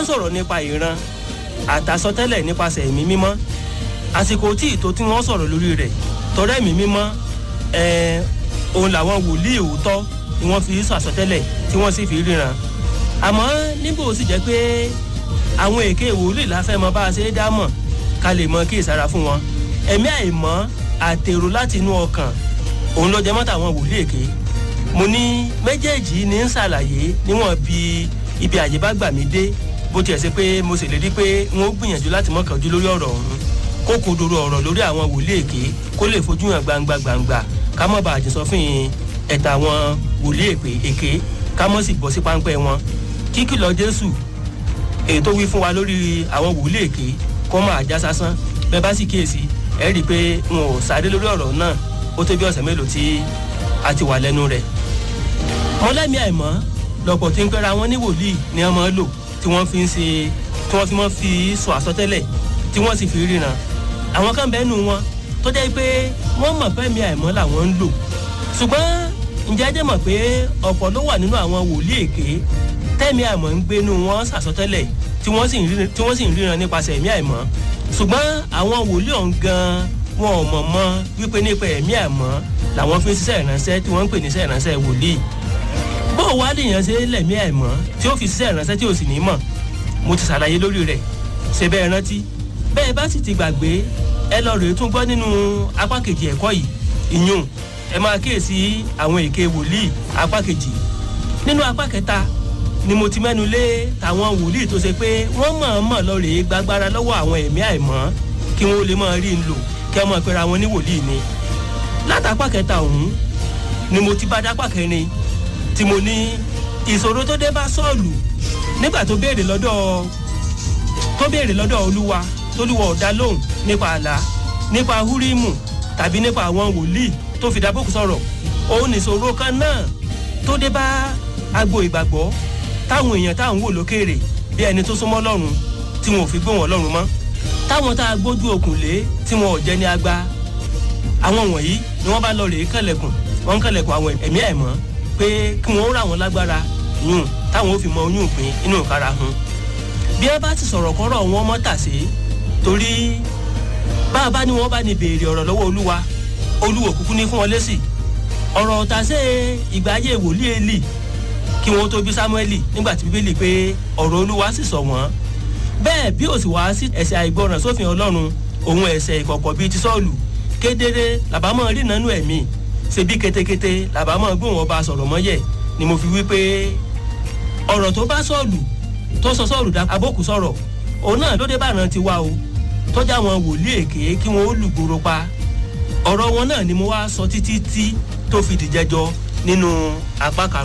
ń sọ̀rọ̀ nípa ìran àtàsọtẹ́lẹ̀ nípasẹ̀ ẹ̀mí mímọ́ àsìkò tí ìtò tí wọ́n sọ̀rọ̀ lórí rẹ̀ tọrẹ ẹ̀mí mímọ́ ẹ̀ẹ́n òun làwọn wòlíì òótọ́ ni wọ́n fi sọ àsọtẹ́lẹ̀ tí wọ́n sì fi ríran àmọ́ níbo sì jẹ́ pé àwọn èké wòlíì la fẹ́ mọ bá a ṣe é dá mọ̀ ká lè mọ kí ìsara fún wọn ẹ̀mí àìmọ́ àtèrò láti inú ọkàn òun ló jẹ mọ́ tàwọn wòlíì èké mo ní méjèèjì ní ń ṣàlàyé níwọ̀n bí ibi àyè bá gbà mí dé bó tiẹ̀ ṣe pé mo ṣèlérí pé n ó gbìyànjú láti mọ́kànjú lórí ọ̀rọ̀ ọ̀hún kó kodoro ọ̀rọ̀ lórí àwọn wòlíì èké kó lè fojú hàn gbangba gbangba ká mọ̀ bá àjẹsọ fún ẹ̀ta àwọn wòlíì èpè èké ká mọ̀ sì bọ́ sí páńpẹ́ wọn kíkìlọ̀ jésù èyí tó wí fún wa lórí àwọn wòlíì èké kó máa já sásán bẹ́ẹ̀ bá sì kíyèsí ẹ rí i pé n ò sáré lórí ọ̀rọ̀ náà ó tó bí ọ̀sẹ̀ mélòó tí a ti wà lẹ́nu rẹ̀ mọ́lẹ́mí àìmọ́ lọ́pọ̀ tí ń pẹ́ra wọn ní wòlíì ni wọ́n máa lò tí wọ́n fi ń ṣe tí wọ́n fi máa fi sọ àsọtẹ́lẹ̀ tí wọ́n sì fi ríran àwọn kan bẹ́ẹ̀ nù wọn tó jẹ́ pé wọ́n mọ̀ fẹ́mi àìmọ́ làwọn ń lò ṣùgbọ́n ǹjẹ́ ẹ jẹ́ mọ̀ pé ọ̀pọ̀ ló wà nínú àwọn wòlíì èké tẹ́mi àìmọ́ ń gbénu wọn sàsọtẹ́lẹ̀ tí wọ́n sì ń ríran nípasẹ̀ ẹ̀mí àìmọ́ ṣùgbọ́n àwọn wòlíì ọ̀hún gan-an wọn ò mọ̀ mọ́ wípé nípa ẹ̀mí àìmọ́ làwọn fi ń ṣiṣẹ́ ìránṣẹ́ tí wọ́n ń pè ní iṣẹ́ ìránṣẹ́ wòlíì bó o wá lèèyàn ṣe lẹ̀mí àìmọ́ tí ó fi ṣiṣẹ́ ìránṣẹ́ tí ò sì ní mọ̀ mo ti ṣàlàyé lórí rẹ̀ ṣe bẹ́ẹ̀ rántí bẹ́ẹ̀ bá sì ti gbàgbé ẹ lọ rèé tún gbọ́ nínú apá kejì ẹ̀kọ́ yìí ìyún ẹ máa kíyèsí àwọn èké wòlíì apá kejì nínú apá kẹta ni mo ti mẹ́nu lé tàwọn wòlíì tó ṣe pé wọ́n mọ̀ọ́mọ̀ lọ rèé gbàgbára lọ́wọ́ àwọn ẹ̀mí àìmọ́ kí wọ́n lè máa rí n lò kí wọ́n máa pera wọn ní wòlíì ni látàpá kẹta ọ̀hún ni mo ti bá dápá kẹrin tí mo ní ìṣòro tó dé bá sọ́ọ̀lù nígbà tó béèrè lọ́dọ̀ tó béèrè lọ́dọ̀ olúwa tólúwa ọ̀dá lóhùn nípa àlá nípa húrímù tàbí nípa àwọn wòlíì tó fi dábòkù sọ̀rọ̀ òun nìṣòro kan náà tó dé bá agbo ìgbàgbọ́ táwọn èèyàn táwọn wò lókèrè bí ẹni tó súnmọ́ lọ́rùn tí wọn ò fi gbé wọn lọ́rùn mọ́ táwọn tá a gbójú okùn lé tí wọn ò jẹ́ ní agbá àwọn wọ̀nyí ni wọ́n bá lọ rèé kẹlẹ̀kùn wọ́n ń kẹlẹ̀kùn àwọn ẹ̀mí àìmọ́ pé kí wọ́n rà wọ́n lágbára yùn táwọn ò fi mọ oyún ìpín inú ìkara hun bí ẹ bá ti sọ̀rọ̀ kọ́rọ̀ wọn mọ́ tàsé torí bá a bá ní wọ́n bá ní béèrè ọ̀rọ̀ lọ́wọ́ olúwa olúwo kúkú ní fún wọn lésì ọ̀rọ̀ tàsé ìgbà ayé wòlíì èlì kí wọ́n tó bí sámúẹ́lì nígbà tí bíbélì pé ọ̀rọ̀ olúwa sì sọ wọ́n bẹ́ẹ̀ bí ó sì wá sí ẹ̀sẹ̀ àìgbọràn sófin ọlọ́run òun ẹ̀sẹ̀ ìkọ̀kọ̀ bíi ti sọ́ọ̀lù kedere làbámọ̀ rí nánú ẹ̀mí ṣe bí ketekete làbámọ̀ gbóhùn ọba sọ̀rọ̀ mọ́yẹ̀ ni mo fi wí pé ọ̀rọ̀ tó bá sọ́ọ̀lù tó sọ sọ́ọ̀lù dá abókù sọ̀rọ̀ òun náà ló dé bàrán ti wá o tọ́jà wọn wòlíì èké kí wọ́n ó lùgbòrò pa ọ̀rọ̀ wọn náà ni mo wá sọ títí tí tó fi dìjẹ́jọ nínú apá kan.